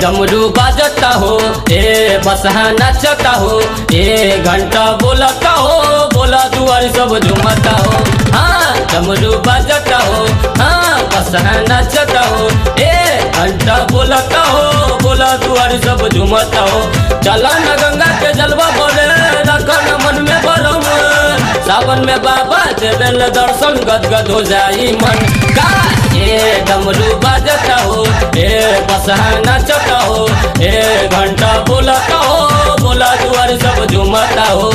डमरू बाजता हो ए बसहा नचता हो ए घंटा बोलता हो बोला दुआर सब झुमता हो हाँ डमरू बाजता हो हाँ बसहा नचता हो ए घंटा बोलता हो बोला दुआर सब झुमता हो चला न गंगा के जलवा बोले रखन मन में बरम सावन में बाबा देवेल दर्शन गदगद हो जाई मन का ए डमरू बाजता हो ए बसहा नचता हो ए घंटा बोलता हो बोला दुआर सब झुमता हो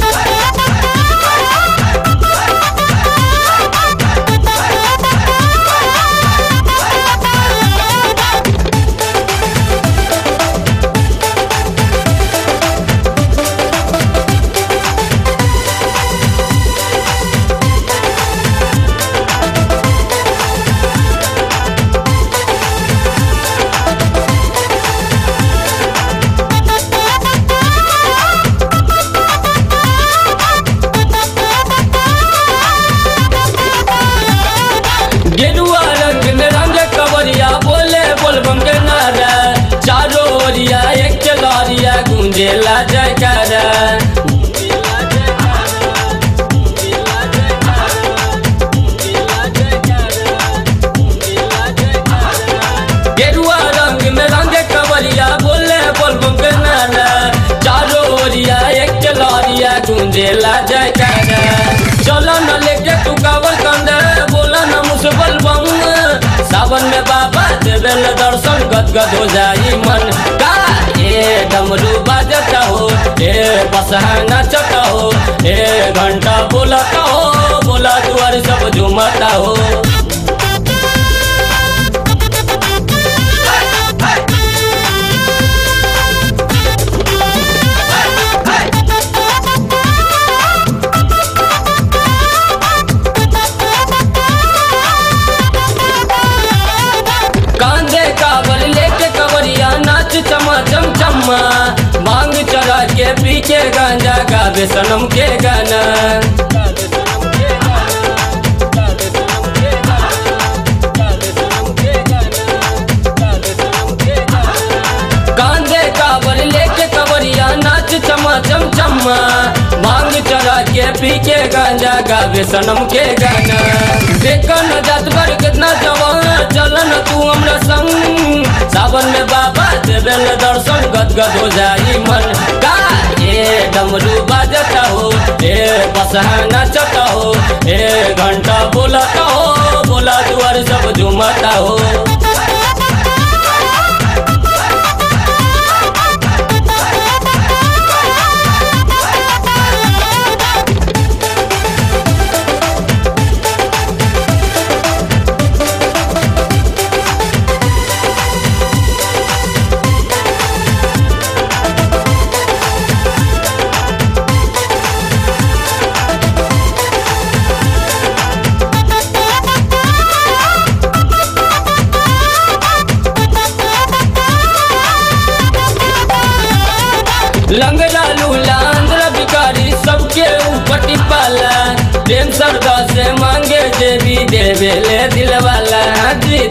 गेरुआ रंग में रंग कवरिया बोले बोलबम के नारा चारों ओरिया एक चलरिया गूंजेला जयकारा गेरुआ रंग में रंग कवरिया बोले बोलबम के नारा चारों ओरिया एक चलरिया गूंजेला जयकारा चलो न लेके तू कावर कंदे बोला न मुसबल बम सावन में बाबा देवेल दर्शन गदगद हो जाई मन का ए डमरू बाजता हो ए बसहा नचता हो ए घंटा बोलता हो बोला दुआर सब झुमता हो कांधे काबर लेके कवरिया नाच चमा चम चम्मा मांग चढ़ा के पी के गांजा गावे सनम के गाना कांधे काबर लेके कवरिया नाच चमा चम चम्मा मांग चढ़ा के पी के गांजा गावे सनम के गाना देखन जात भर कितना जवान चलन तू हमरा संग सावन में बाबा देवेल दर्शन गदगद हो जाई मन का ए डमरू बाजता हो ए बसहा नचता हो ए घंटा बोलता हो बोला दुआर सब झुमता हो लंगड़ा लूला आंध्र भिकारी सबके ऊपर टिपाला प्रेम सरदा से मांगे देवी देवे ले दिल वाला जी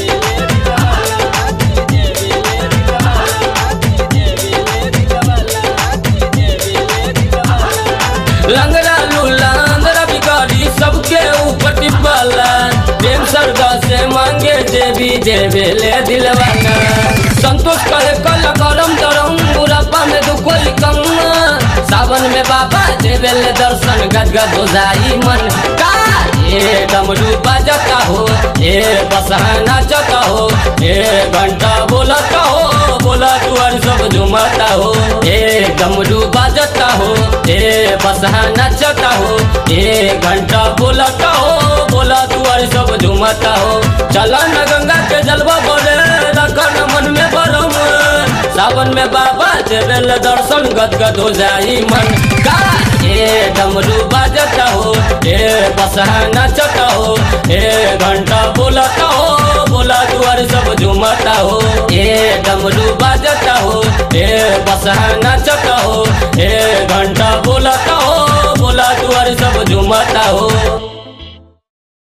लंगड़ा लूला आंध्र भिकारी सबके ऊपर टिपाला प्रेम सरदा से मांगे देवी देवे ले दिल वाला संतोष करे कल करम दरम बुढ़ापा में दुख कोई कम सावन में बाबा देवेल दर्शन गदगद हो जाई मन का ए डमरू बाजता हो ए बसहा नाचता हो ए घंटा बोलता हो बोला दुआर सब झुमता हो ए डमरू बाजता हो ए बसहा नचता हो ए घंटा बोलता हो बोला दुआर सब झुमता हो चला न गंगा के जलवा बोले रखन मन में बरम सावन में बाबा देवेल दर्शन गदगद हो जाई मन का ए डमरू बाजता हो ए बसहा नचता हो ए घंटा बोलता हो बोला दुआर सब झुमता हो ए डमरू बाजता हो ए बसहा नचता हो ए घंटा बोलता हो बोला दुआर सब झुमता हो